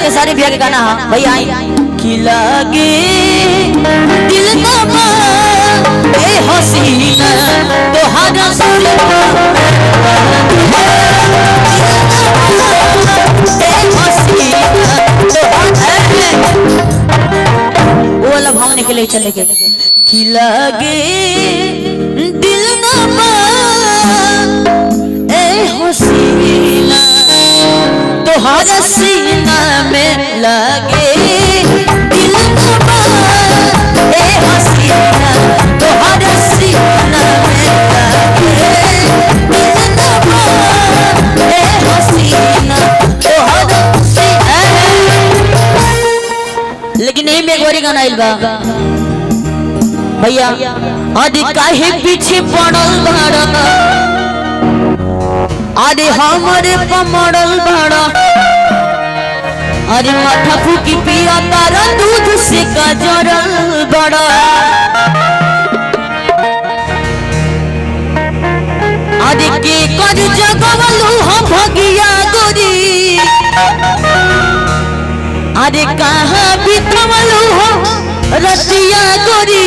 खेसारी भैया के गाना है भैया आई कि लगे दिल ना बा ए हसीना तोहारा सुरमा ए हसीना तोहारा वो वाला भाव निकले चले गए कि लगे दिल ना बा ए हसीना तोहरा सीना में लगे दिल ना बा ए हसीना तोहरा सीना में लगे दिल ना बा ए हसीना तोहरा सीना लेकिन नहीं में गोरी गाना आइल बा भैया अरे काहे पीछे पड़ल भाड़ा अरे हमारे पमड़ल भाड़ा अरे माथा फूकी पिया तारा दूध से गजरल बड़ा अरे के कर जगवलू हम भगिया गोरी अरे कहाँ बितवलू हो रतिया गोरी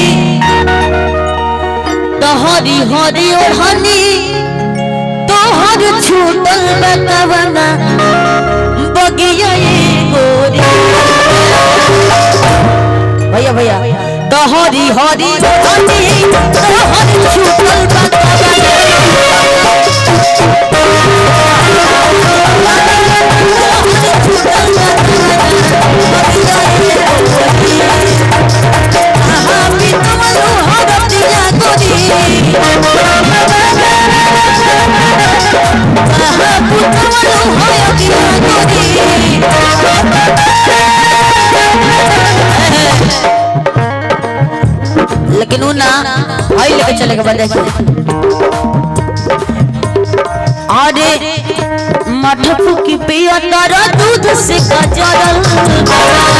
तोहरी हरी ओढ़नी तोहर छूटल बतवना बगिया ये गोरी भैया भैया तोहरी हरी ओढ़नी तोहर छूटल लेकिन उ ना आई लेके चले के बंदे अरे मठ फुकी पिया तारा दूध से गजरल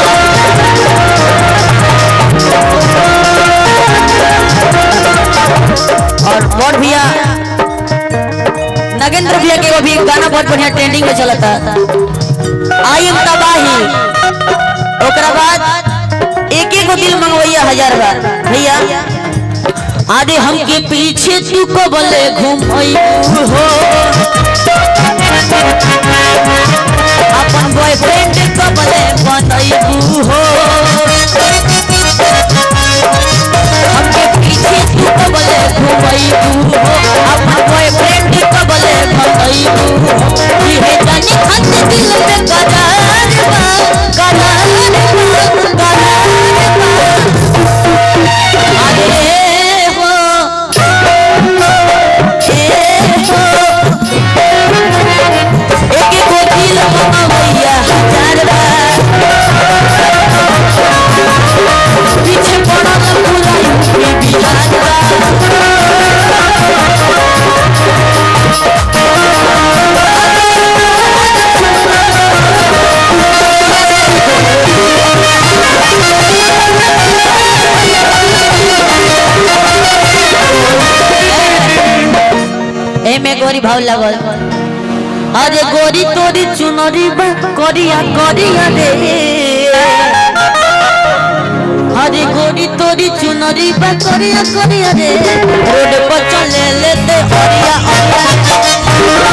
और बहुत भैया नगेंद्र भैया के वो भी गाना बहुत बढ़िया ट्रेंडिंग में चला था आई एम तबाही ओकरा बाद एक एक दिल मंगवैया हजार बार भैया आदे हमके पीछे तू को बोले घूमई हो अपन बॉयफ्रेंड को बोले बनई हो हमके पीछे तू को बोले घूमई हो अपन बॉयफ्रेंड को बोले बनई हो ये जानी खत दिल में करार बा करार बा करार बा अरे हो ए हो एक को दिल मंगवैया हजार बार पीछे पड़ल बुलाई ये बिहार बा एमे गोरी भाव लगल अरे गोरी तोरी चुनरी बा करिया करिया रे अरे गोरी तोरी चुनरी बा करिया करिया रे रोड पर चले लेते हरिया हरिया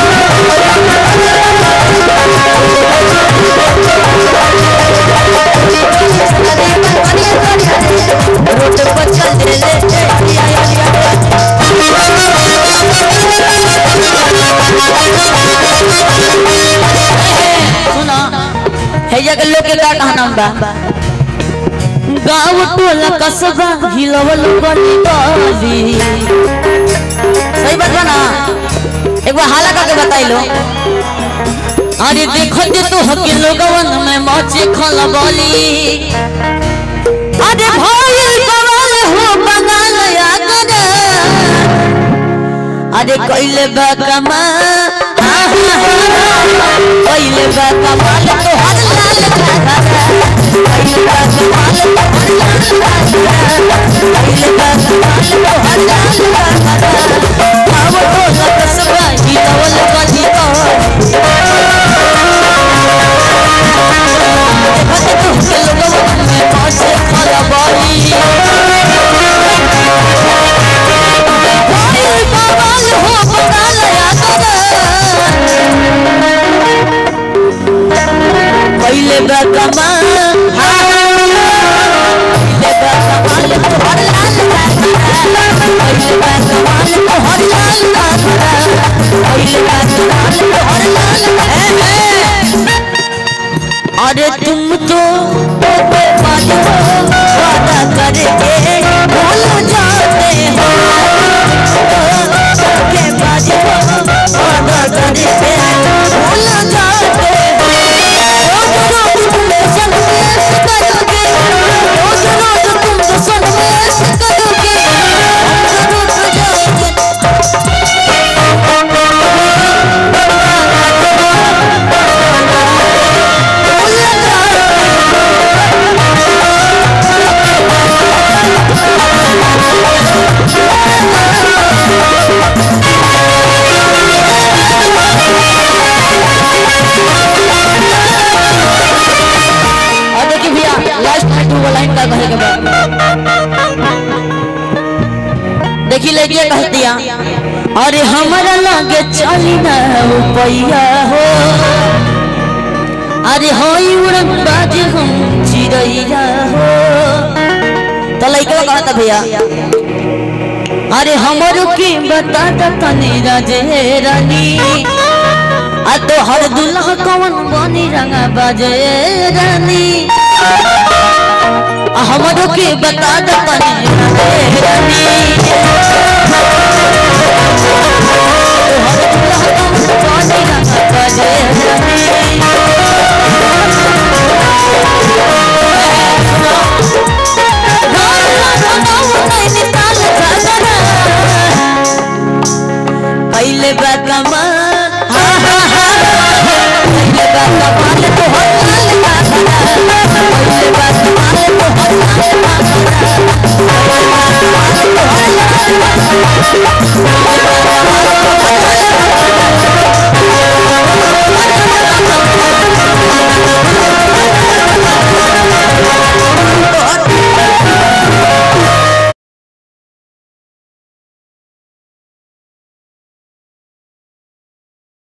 रोड पर चले लेते हरिया हरिया सुना है जगह लोग के का कहना बा गाँव टोला कस्बा हिलवल गली गली सही बात बा ना एक बार हाला करके बताई लो अरे देखो जे तो हके लोगवन में मचे खलबली अरे भइल बवाल हो बंगाल आगरा अरे कइले बा कमा कइले बा कमाल तो हर लाल घाघरा कइले बा कमाल तो हर लाल घाघरा कइले बा कमाल तो हर लाल घाघरा आव तो लग सबा ही नवल गली तो चली ना पैया हो अरे होई उड़न बाज हम चिड़ैया हो तो लइका कहता भैया अरे हमरो के बता द तनी राजे रानी आ तो हर दुल्हा कौन बनी रंगा बाजे रानी आ हमरो के बता द तनी राजे रानी तो हर दुल्हा कौन बनी रंगा बाजे रानी पहले बा कमाल हा हा हा पहले बा कमाल तो हर लाल का पहले बा कमाल तो हर लाल का पहले बा कमाल तो हर लाल का